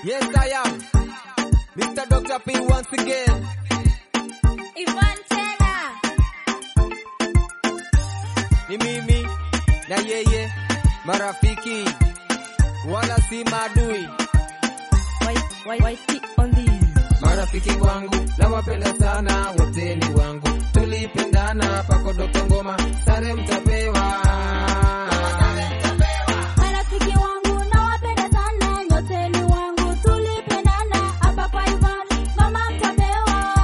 Yes, I am. Mr. Dr. P once again. Ivan tena. Ni mimi na yeye, marafiki wala si maadui. White, white, white on these. Marafiki wangu nawapenda sana, wote ni wangu, tulipendana pako Dr. Ngoma, sare mtapewa. Marafiki wangu nawapenda sana, nyote ni wangu, tulipendana hapa kwa Ivan, mama mtapewa.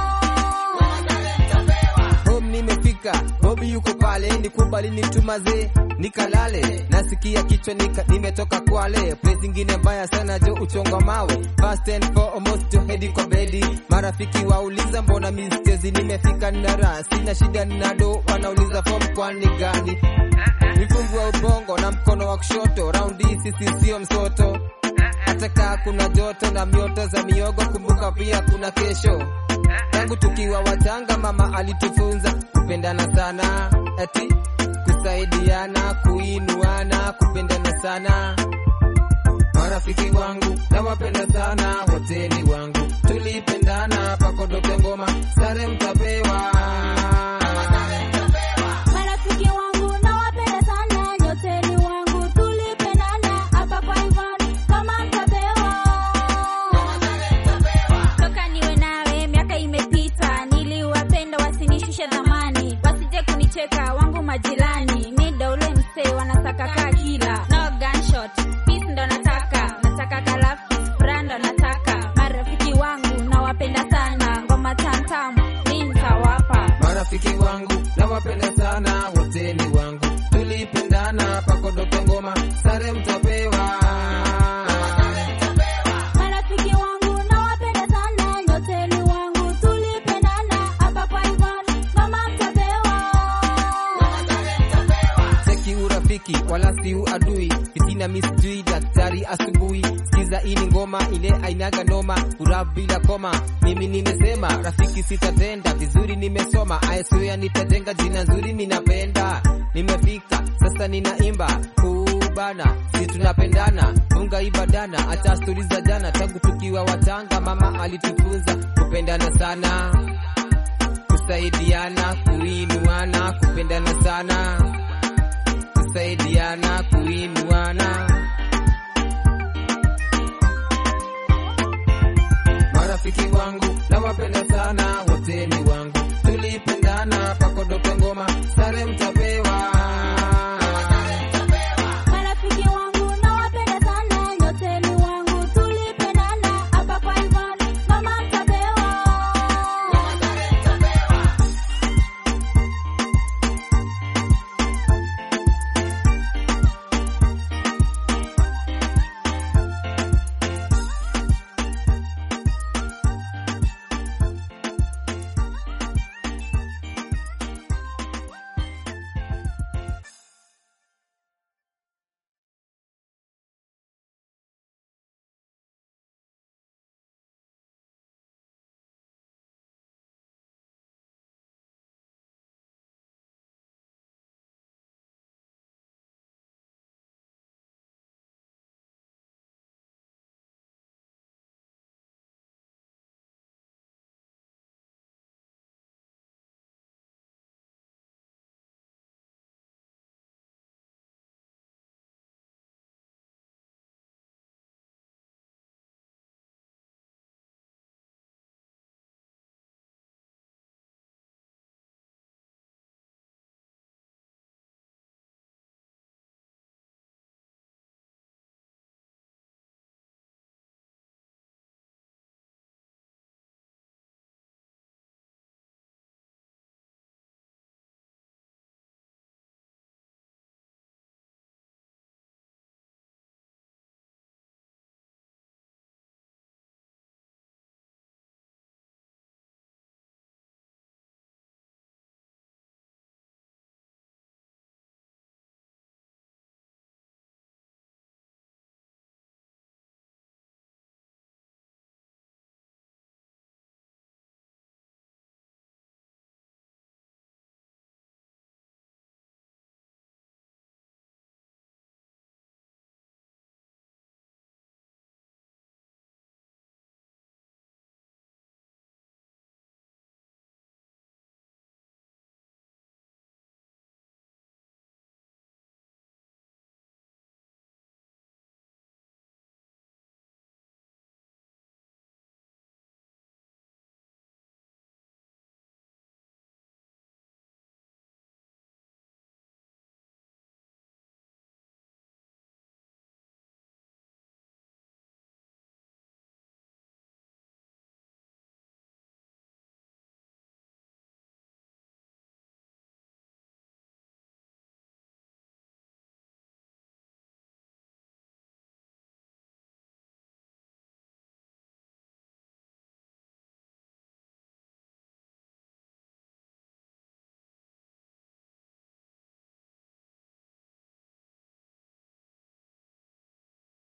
Home nimefika, Bobi yuko pale, nikubali nitumaze nikalale, nasikia kichwa nika, nimetoka Kwale, place ingine mbaya sana jo uchonga mawe, fast and foremost to hedi kwa bedi. Marafiki wauliza mbona mistezi, nimefika nara, sina shida nado, wanauliza form kwani gani? Mifungu wa ubongo na mkono wa kushoto, raundi sisi sio msoto, hata kaa kuna joto na mioto za miogo, kumbuka pia kuna kesho tangu tukiwa wachanga mama alitufunza kupendana sana, ati kusaidiana, kuinuana, kupendana sana. Marafiki wangu nawapenda sana, wote ni wangu, tulipendana pako Dr. Ngoma, sare mtapewa. Marafiki wangu nawapenda sana, nyote ni wangu, tulipendana hapa kwa Ivan, kama mtapewa. Toka niwe nawe miaka imepita, niliwapenda wasinishushe dhamani, wasije kunicheka wangu majirani, mida ule msee wanasaka kaa kila no gunshot, peace ndo nataka, nataka kalafi furaha ndo nataka. Marafiki wangu nawapenda sana, ngoma tamtam mi nitawapa. Marafiki wangu nawapenda sana, wote ni wangu, tulipendana pako Dr. Ngoma, sare mtapewa. Marafiki wangu nawapenda sana, nyote ni wangu, tulipendana hapa kwa Ivan, mama mtapewa. Cheki urafiki wala si uadui, fitina misjui daktari asubuhi. Sikiza hii ni ngoma ile ainaga noma, furaha bila koma. Mimi nimesema rafiki sitatenda vizuri, nimesoma ayesoya nitajenga jina nzuri, ninapenda nimefika sasa, ninaimba kubana, si tunapendana, funga ibadana, acha stori za jana, tangu tukiwa watanga mama alitufunza kupendana sana, kusaidiana, kuinuana, kupendana sana kusaidiana kuinuana